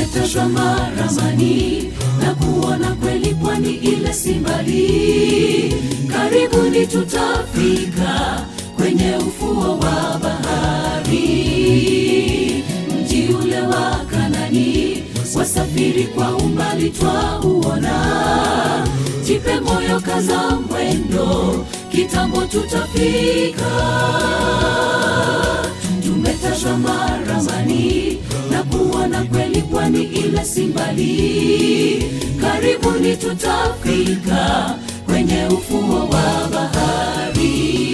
tumetazama ramani na kuona kweli pwani ile si mbali karibuni tutafika kwenye ufuo wa bahari mji ule wa kanani wasafiri kwa umbali twauona jipe moyo kaza mwendo kitambo tutafika tumetazama ramani na kuona kweli pwani ile si mbali karibuni tutafika kwenye ufuo wa bahari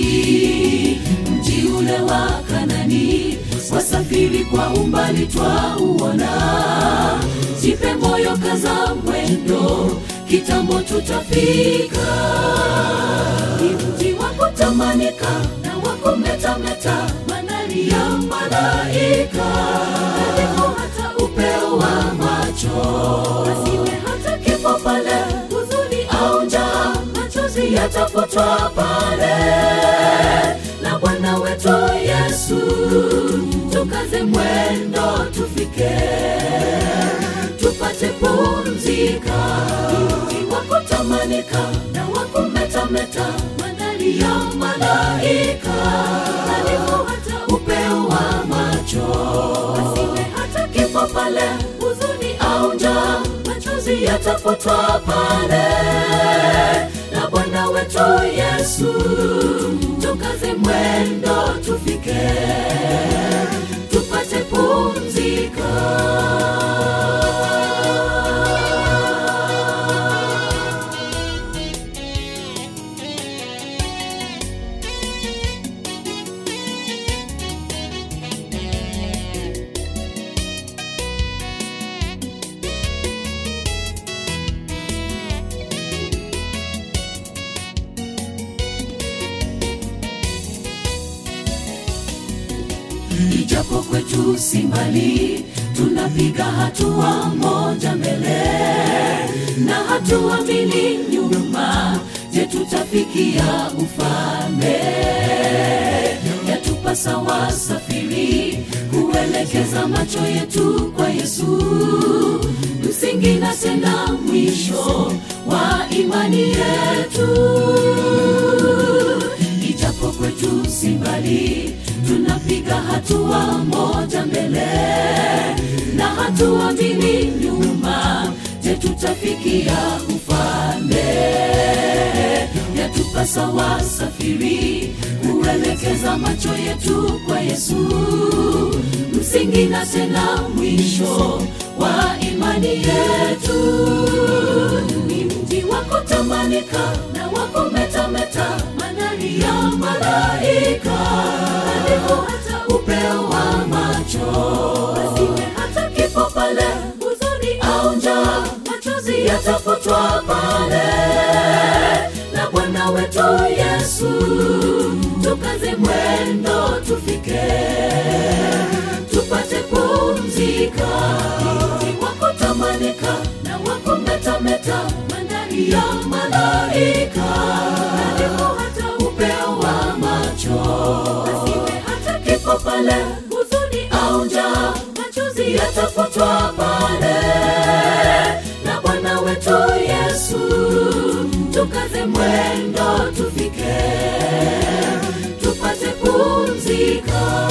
mji ule wa kanani wasafiri kwa umbali twauona jipe moyo kaza mwendo kitambo tutafika ni mji wa kutamanika na wa kumetameta manani ya malaika aliko hata upeo wa macho asiwe hata kifo pale huzuni au njaa machozi yatafutwa pale na bwana wetu yesu tukaze mwendo tufike tupate pumzika mji wa kutamanika na wa kumetameta mandhari ya malaika aliko hata upeo wa macho asiwe hata kifo pale huzuni au njaa machozi yatafutwa pale na bwana wetu yesu tukaze mwendo tufike tupate pumzika ijapo kwetu si mbali tunapiga hatua moja mbele na hatua mbili nyuma je tutafikia ufalme yatupasa wasafiri kuelekeza macho yetu kwa yesu msingi na tena mwisho wa imani yetu ijapo kwetu si mbali tunapiga hatua moja mbele na hatua mbili nyuma je tutafikia ufalme yatupasa wasafiri kuelekeza macho yetu kwa yesu msingi na tena mwisho wa imani yetu ni mji wa kutamanika na wa kumetameta mandhari ya malaika aliko hata upeo wa macho asiwe hata kifo pale huzuni au njaa machozi yatafutwa pale na bwana wetu yesu tukaze mwendo tufike tupate pumzika mji wa kutamanika na wa kumetameta mandhari ya malaika aliko hata upeo wa macho asiwe hata kifo pale huzuni au njaa machozi yatafutwa pale na bwana wetu yesu tukaze mwendo tufike tupate pumzika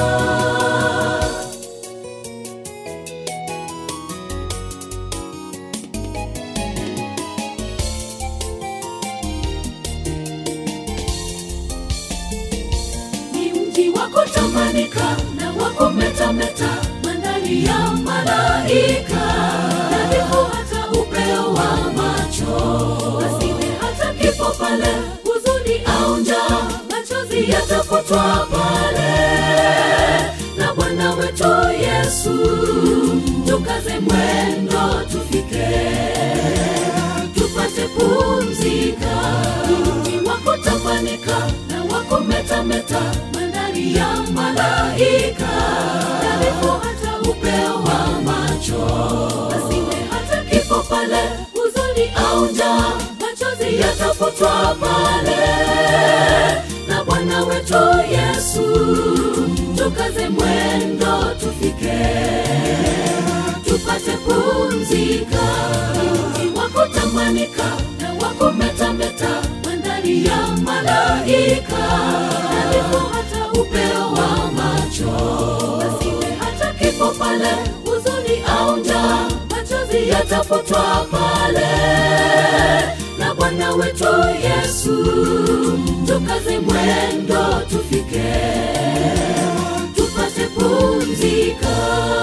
ni mji wa kutamanika na wa kumetameta mandhari ya malaika nadhifu hata upeo wa macho asiwe hata kifo pale huzuni au njaa machozi yatafutwa pale na bwana wetu yesu tukaze mwendo tufike tupate pumzika mji wa kutamanika na wa kumetameta mandhari ya malaika nadhifu hata upeo wa macho asiwe hata kifo pale huzuni au njaa machozi yatafutwa pale na bwana wetu yesu tukaze mwendo tufike tupate pu nadhifu hata upeo wa macho asiwe hata kifo pale huzuni au njaa machozi yatafutwa pale na bwana wetu yesu tukaze mwendo tufike tupate pumzika